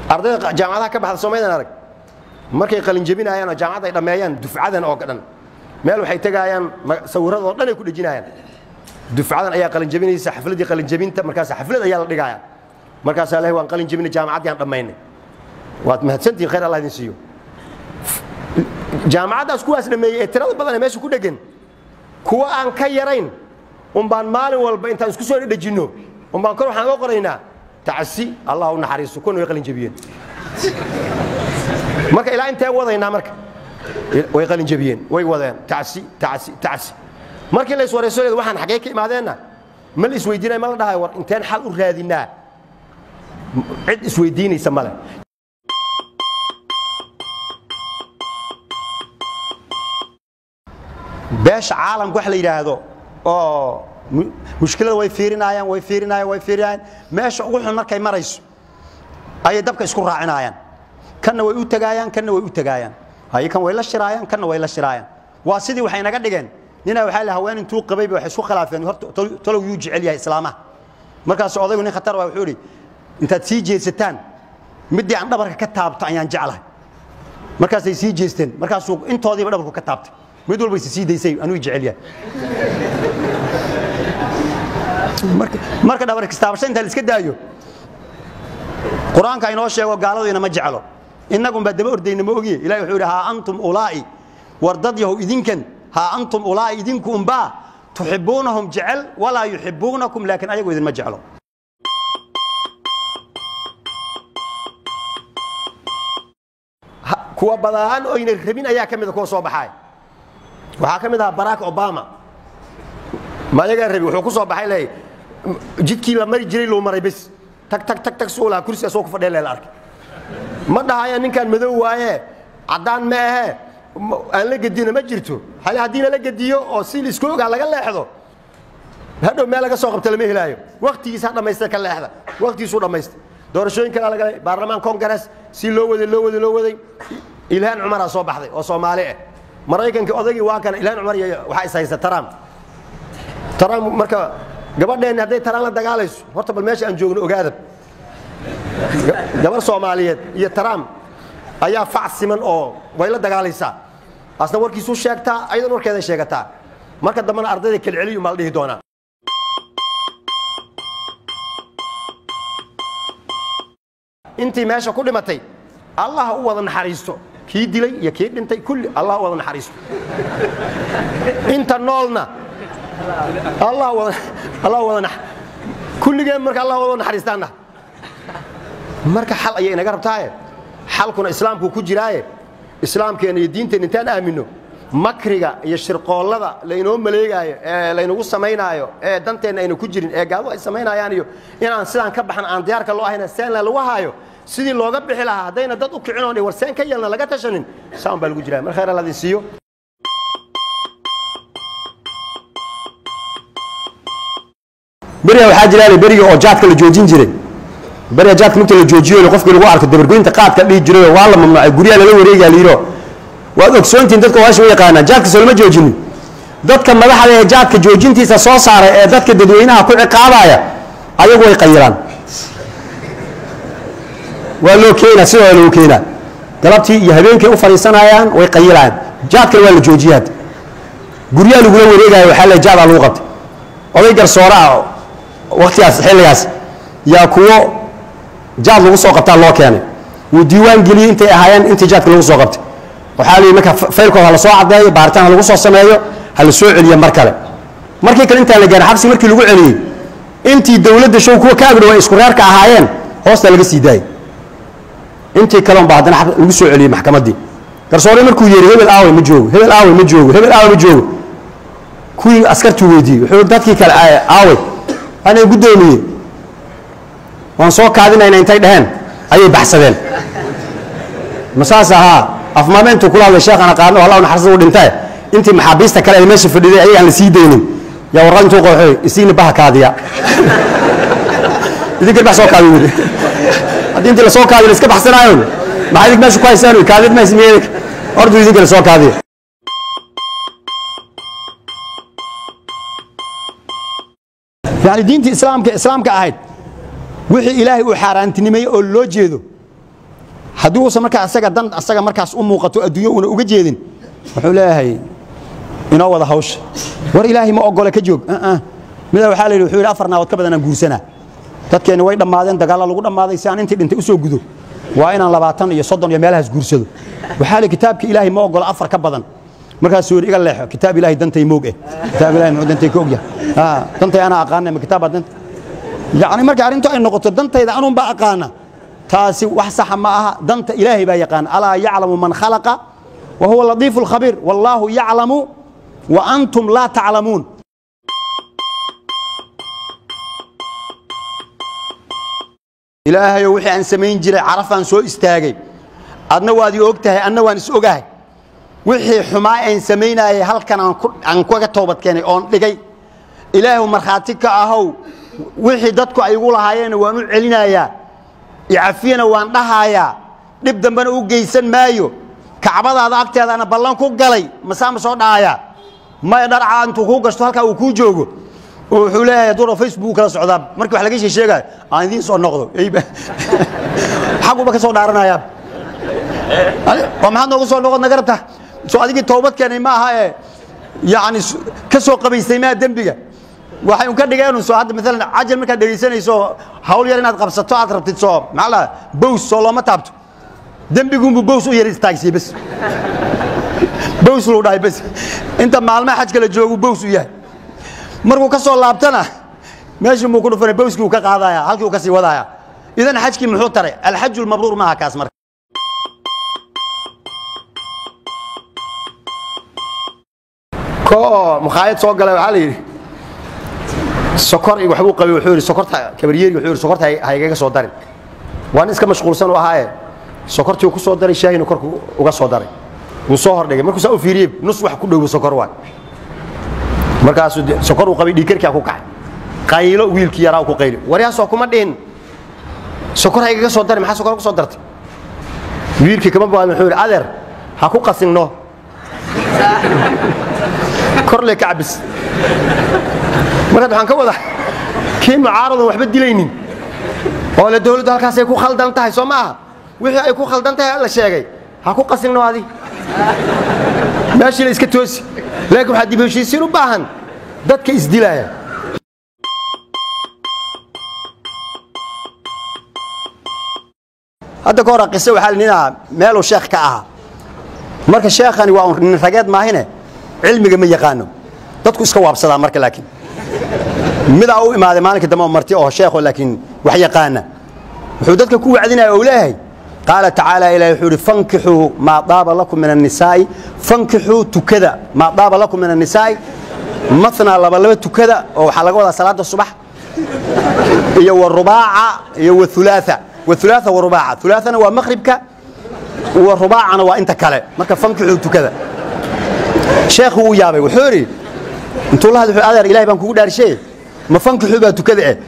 ardayda jaamacadaha ka baxda soomaydan arag markay qalinjebinayaan oo jaamacadda ay dhammeeyaan dufcadan oo dhan meel waxay tegaayaan sawirradoo dhan ay ku dhejinayaan dufcadan ayaa qalinjebinaysa xafladdii qalinjebinta markaas xaflad ayaa la dhigaaya markaasaa leh waan qalinjebinay jaamacaddii aan dhammaynay waad mahadsantihin khayr allah idin siiyo jaamacaddaas kuwaas dhammeeyey ee tirada badan ee meesha ku dheggan kuwa aan ka yarayn umbaan maalin walba intaan isku soo dhejinno umbaan kor waxaan oga qoraynaa tacsi allah u naxariisto kuna way qalinjebiyeen marka ilaa intee wadaynaa marka way qalinjebiyeen way wadeen tacsi tacsi tacsi markii la iswarayso leed waxaan xaggee ka imaadeenna ma la isweydiinaya ma la dhahayo war inteen xal u raadinaa cid isweydiinaysa male beesha caalamka wax la yidhaahdo oo mushkilada way fiirinayaan way fiirinayaan way fiirinayaan meesha ugu xun markay marayso ayay dabka isku raacinayaan kanna way u tagaayaan kanna way u tagaayaan haye kan way la shiraayaan kanna way la shiraayaan waa sidii waxay naga dhigeen ninaa waxaa la haween intuu qabayba waxay isku khilaafeen horta talow yuu jecel yahay islaamaha markaas odaygu nin khatar waa wuxuu idhi intaad sii jeesataan middii aan dhabarka ka taabto ayaan jeclahay markaasay sii jeesteen markaasuu intoodiiba dhabarku ka taabtay mid walba is sii daysay anuu jecel yahay marka dhabar kistaabasho inta la iska daayo qur-aanka inoo sheego gaaladiina ma jeclo innagunbaa daba ordayna ma ogiye ilahi wuxuu yidhi haa antum ulaa'i war dad yahow idinkan haa antum ulaa'i idinku umbaa tuxibbuunahum jecel walaa yuxibbuunakum laakiin ayagu idinma jeclo kuwa badaan oyna rabin ayaa ka mida kuwa soo baxaay waxaa ka mid ahaa barack obama ma ayagaa rabi wuxuu ku soo baxay leey jidkii la mari jiray loo maray bes tag tag tag tag suulaa kursi asoo ku fadhiya leela arkay ma dhahaya ninkan madow waaye caddaan ma ahee aan la gedina ma jirto hale haddiina la gediyo oo si laisku ogaa laga leexdo hadhow meel laga soo qabta lama helaayo waktigiisa dhammaysta ka leexda waktigiisuu dhammaysta doorashooyin kalaa laga le baarlamaan congress si loo waday loo waday loo waday ilhaan cumaraa soo baxday oo soomaali ah maraykanka odaygii waa kana ilhaan cumar iyo waxaa is haysta trump trump marka gabadheenni hadday taraan la dagaalayso horta bal meesha aan joogno ogaadab gabar soomaaliyeed iyo trump ayaa fac siman oo way la dagaalaysaa asna warkiisuu sheegtaa ayadan warkeeday sheegataa marka dambena ardayda kelceliyu maa la dhihi doonaa intii meesha ku dhimatay allah u wada naxariisto kii dilay iyo kii dhintay kulli allah u wada naxariisto inta noolna allah wada allah wada nax kulligeen marka allah wada naxariistaana marka xal ayay inaga rabtaaye xalkuna islaamku ku jiraaye islaamkeena iyo diinteena intaan aamino makriga iyo shirqoollada laynoo maleegaayo ee laynagu samaynaayo ee danteenna ayna ku jirin ee gaadu ay samaynayaan iyo inaan sidaan ka baxan aan diyaarka loo ahayna seenla lagu haayo sidii looga bixi lahaa haddayna dad u kicin oon war seen ka yeelna laga tashanin saan baa lagu jiraa mar khayr alla idin siiyo beriga waxaa jira beriga oo jaadka la joojin jiray beriga jaadka markii la joojiyo qofkii lagu arko dabargoynta qaadka dhihi jiray waa la mamnuucay guryaha lala wareegaa layiro waad ogsoontihin dadka waasha u yaqaanaa jaadka soo lama joojinin dadka madaxda ee jaadka joojintiisa soo saaray ee dadka dadweynaha ku ciqaabaya ayagu way qayiraan waa loo keenaa sidoo loo keenaa galabtii iyo habeenkay u fadhiisanayaan way qayilayaan jaadkana waa la joojiyaad guryaha lagula wareegaayo waxaa le jaadaa lagu qabtay oday garsoore ah waktigaas xilligaas yaa kuwo jaad lagu soo qabtaa loo keenay wuu diiwaan geliyey intay ahaayeen intii jaadka lagu soo qabtay waxaa lihi marka faylkood ha la soo caddeeyo baaritaan ha lagu soo sameeyo ha la soo celiyo mar kale markii kale intaan la gaarin xabsi markii lagu celiyey intii dowladda show kuwa ka agdhow ay isku reerka ahaayeen hoosta laga sii daayey intii kale unbaa haddana lagu soo celiyey maxkamaddii garsoore markuu yeeri hebel aawey ma joogo hebel aawey ma joogo hebel aawey ma joogo kuwii askartuu weydiiyey wuxuu dadkii kale aawey anay guddoomiye waan soo kaadinayna intay dheheen ayay baxsadeen masaas ahaa afmaame intuu kula hadlay sheekhan aqaano allah naxariista u dhintae intii maxaabiista kale ay meesha fadhiday ayaga aan la sii daynin yaa warqad intuu qooxoy isiina baha kaadiya idinkan bax soo kaadi wili haddii intii lasoo kaadiyo la iska baxsanaayon maxaa idink meesha ku haysaan kaadid ma ismiyey ordu idinkana soo kaadiya yani diintii islaamka islaamka ahayd wixii ilaahay uu xaaraantinimeeyey oo loo jeedo haddii uusan markaa asaga dan asaga markaas u muuqato adduunyo una uga jeedin wuxuu leeyahay inoo wada hawsha war ilaahay ma ogole ka joog mida waxaa la yidhi wuxuu yidhi afar naabood ka badan aan guursanaa dadkeenni way dhammaadeen dagaalla lagu dhammaaday si aan intii dhintay u soo gudo waa inaan labaatan iyo soddon iyo meelahaas guursado waxaa li kitaabka ilaahay ma ogola afar ka badan markaasuu yidhi iga leexo kitaab ilaahay dantay moog eh kitaab ilahay muxuu dantay ka ogyahay dantay anaa aqaana ma kitaab baa danta yacni marka arrintu ay noqoto dantayda anuun baa aqaana taasi wax saxa ma aha danta ilaahay baa yaqaan alaa yaclamu man khalaqa wa huwa latiifu lkhabiir wallaahu yaclamu wa antum laa taclamuun ilaahayow wixii aan samayn jiray carafaan soo istaagay adna waad ii og tahay anna waan is ogahay wixii xumaa aan samaynaayay halkan aan kaga toobad keenay oon dhigay ilaahu markhaati ka ahow wixii dadku ay igu lahaayeenna waan u celinayaa icafiyana waan dhahaayaa dhib dambena u geysan maayo kacbadaada agteedaana ballan ku galay masaa ma soo dhahayaa maya dharcaa intuu kuu gashto halkaa uu kuu joogo oo wuxuu leeyahay duura facebook kala socdaa markii wax laga sheesheegaayo aan idiin soo noqdo xaguba ka soo dhaaranayaa oo maxaad noogu soo noqod naga rabta soo adigii toobad keenay ma aha ee yacni ka soo qabaystay maa dembiga waxay un ka dhigeen soo hadda maalan cajal markaad dhegaysanayso hawl yar inaad qabsato aad rabtid soo maxaa la bows soo looma taabto dembigunbu bows u yar istaagsiye bas bows luu dhahay bas inta maalmaha xajka la joogu bows u yahay markuu ka soo laabtana meeshii muu ku dhufanay bowskii uu ka qaadaya halkii uu ka sii wadaya idan xajkii muxuu taray alxaju lmabruur maaha kaas marka ko oo mukhaayad soo galay waxaa la yidhi sokor iyo waxbuu qabay wuxuu yidhi sokorta kabaryeeri wuxuu yidhi sokorta ha igaga soo darin waa nin iska mashquulsan u ahaaye sokortii uu ku soo daray shaahina korku uga soo daray wuu soo hordhigay markuu saa u fiiriyey nus wax ku dhowo sokor waay markaasuu sokor uu qabay dhiikarkaa ku kacay qaylo wiilkii yaraa ku qayli waryaasoo kuma dhihin sokor ha igaga soo darin maxaa sokor ku soo dartay wiilkii kama baadin wuxuu yidhi adeer ha ku qasinno korle ka cabis markaad waxaan ka wada kii mucaaradan waxba dilaynin oo le dawladdu halkaasay ku khaldan tahay soo ma aha wixii ay ku khaldan tahay la sheegay ha ku qasinno adi meeshii la iska toosi laakiin waxaa dib heshiisiin u baahan dadka isdilaaya hadda ka hora qise waxaa ninaa meeluu sheekh ka ahaa marka sheekhani waa nin rageed maahine cilmiga ma yaqaano dadku iska waabsadaa marka laakiin midaa u imaaday maalinka dambe marti oo sheekho laakiin wax yaqaana wuxuu dadka ku wacdinaya ou leeyahay qaala tacaala ilahi wuxuu ihi fankixuu maa daaba lakum min annisaa'i fankixuu tukada maa daaba lakum min annisaa'i matnaa labalaba tukada oo waxaa laga wadaa salaada subax iyo warubaaca iyo waulaaa waulaaa warubaaca ulaaana waa maqribka warubaacana waa inta kale marka fankixuu tukada sheekhu uu yaabay wuxuu idhi intuu la hadl adeer ilahay baan kugu dhaarishe ma fankixuu baa tukada eh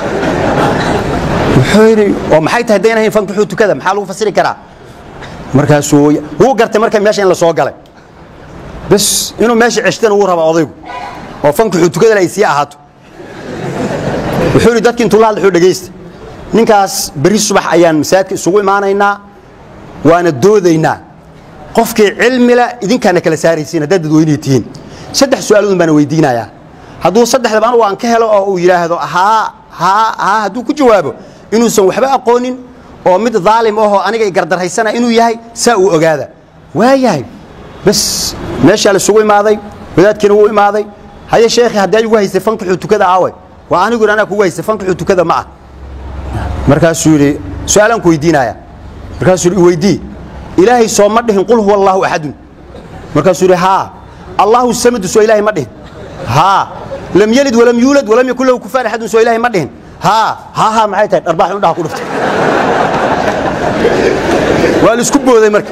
wuxuu yidhi oo maxay tahay dayn ahayn fankixuu tukada maxaa lagu fasiri karaa markaasuu wuu gartay marka meesha in la soo galay bas inuu meesha ceshtana wuu rabaa odaygu oo fankixuu tukadana ay sii ahaato wuxuu yidhi dadki intuu la hadl wuxuu dhegaysta ninkaas berri subax ayaan masaajidka isugu imaanaynaa waana doodaynaa qofkii cilmila idinkaana kala saaraysiin haddaad dadweynay tihiin saddex su'aaloodun baana weydiinayaa hadduu saddexdaba anugu aan ka helo oo uu yidhaahdo haa haa haa hadduu ku jawaabo inuusan waxba aqoonin oo mid daalim ahoo aniga gardarhaysana inuu yahay saa uu ogaada waa yahay bas meeshaa la isugu imaaday wadaadkiina wuu imaaday haye sheekhi haddii ay ugu haysay fankixuu tukada aawe waa anigu yidhi anaa kugu haysay fankixuu tukada ma ah markaasuu yidhi su'aalaan ku weydiinaya markaasuu yidhi weydii ilaahay soo ma dhihin qul huwa allaahu axadun markaasuu yidhi haa allahu samadu soo ilaahay ma dhihin haa lam yelid walam yuulad walam yakun lahu kufaan axadun soo ilaahay ma dhihin haa haa haa maxay tahay dharbaax indhaha ku dhuftay waa la isku booday marka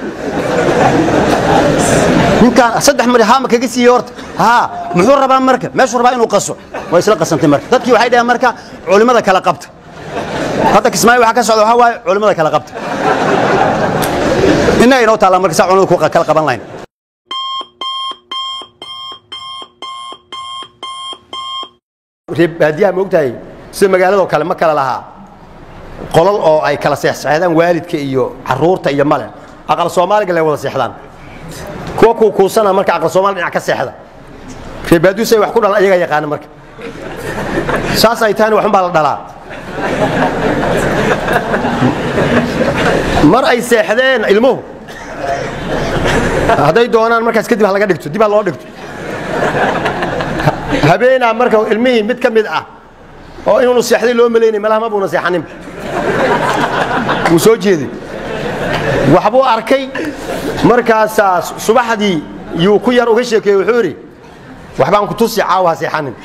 ninkaan saddex mari haa ma kaga siiyey horta haa muxuu rabaa marka meeshuu rabaa inuu qaso waa isla qasantay marka dadkii waxay dhaheen marka culimmada kala qabta hadda kismaayo waxaa ka socda waxaa waaye culimmada kala qabta innaga inoo taallaa marka saa culimmada ku kala qaban lahayn reer baadiyaha ma ogtahay sida magaaladoo kale ma kala lahaa qolal oo ay kala seexseexdaan waalidka iyo caruurta iyo male aqal soomaaliga lay wada seexdaan kuwa kuukuusana marka aqal soomaali dhinac ka seexda reebaadusay wax ku dhalan ayagaa yaqaana marka saas ay tahayna waxun baa la dhalaa mar ay seexdeen ilmuhu hadday doonaan markaas kadib ha laga dhigto dib ha loo dhigto habeenaa marka ilmihii mid ka mid ah oo inuunu seexday loo malaynay malaha ma buuna seexanin wuu soo jeeday waxbuu arkay markaasaa subaxdii yuu ku yar uga sheekeeye wuxuu idhi waxbaan ku tusi caawa ha seexanin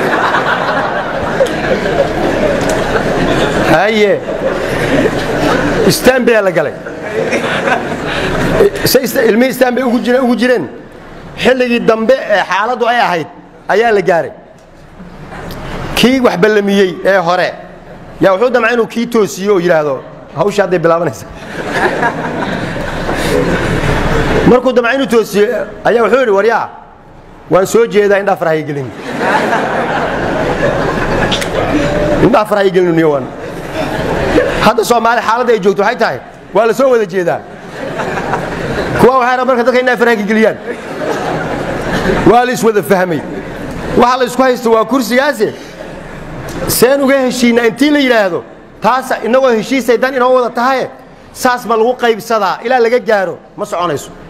haye istanbea la galay ilmihii istanbay ugu jireen xilligii dambe ee xaaladdu ay ahayd ayaa la gaaray kii wax ballamiyey ee hore yaa wuxuu damca inuu kii toosiyo oo yidhaahdo hawsha hadday bilaabanaysa markuu damca inuu toosiyo ayaa wuxuu yidhi waryaa waan soo jeedaa indhaa farahaya gelin indhaa farahaya gelin niyowan hadda soomaali xaaladda ay joogto waxay tahay waa la soo wada jeedaa kuwa waxay rabaan marka dadka indhaa faraha geliyaan waa la iswada fahmay waxa la isku haysta waa kursigaase seen uga heshiinaa intii la yidhaahdo taasa inagoo heshiisay dan inoo wada tahaye saas ma lagu qaybsadaa ilaa laga gaaro ma soconayso